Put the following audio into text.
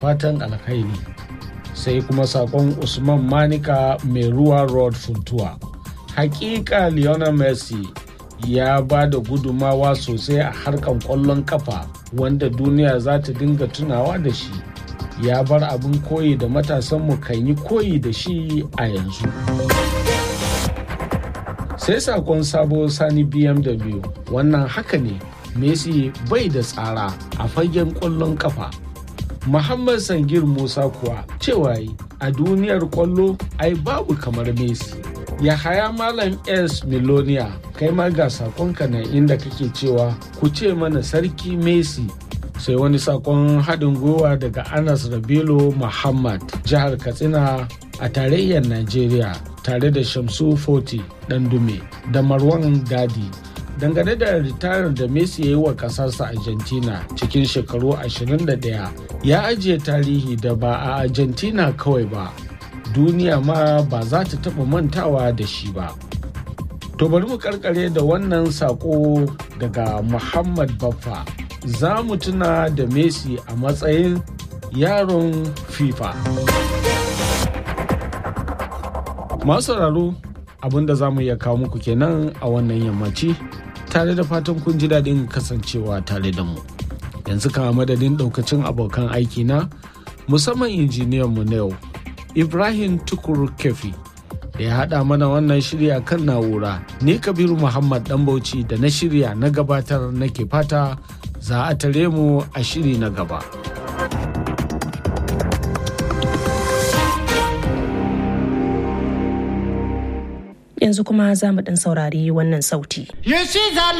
fatan alkhairi sai kuma sakon usman manika mai ruwa road funtuwa hakika lionel messi ya ba da gudumawa sosai a harkan kwallon kafa wanda duniya za ta dinga tunawa da shi ya bar abin koyi da matasanmu kan yi koyi da shi a yanzu sai sakon sabo sani bmw wannan haka ne messi bai da tsara a fagen kwallon kafa muhammad sangir musa kuwa cewa a duniyar kwallo ai babu kamar messi ya haya malam s milonia kai ma ga sakonka na inda kake cewa ku ce mana sarki messi sai wani sakon haɗin gwiwa daga anas rabilu muhammad jihar katsina a tarayyar najeriya tare da shamsu foti dume da marwan dadi dangane da ritayar da messi ya yi wa ƙasarsa argentina cikin shekaru 21 ya ajiye tarihi da ba a argentina kawai ba duniya ma ba za ta taɓa mantawa da shi ba to bari mu karkare da wannan sako daga muhammad baffa za mu tuna da messi a matsayin yaron fifa masu sauraro abinda za mu iya kawo muku kenan a wannan yammaci tare da fatan kun ji daɗin kasancewa tare da mu yanzu kama madadin ɗaukacin abokan aiki na musamman injiniyan mu na yau ibrahim tukur kefi da ya haɗa mana wannan shirya kan na'ura ni kabiru muhammad ɗan bauchi da na shirya na gabatar nake fata za a tare mu a shiri na gaba. Yanzu kuma za mu ɗan saurari wannan sauti.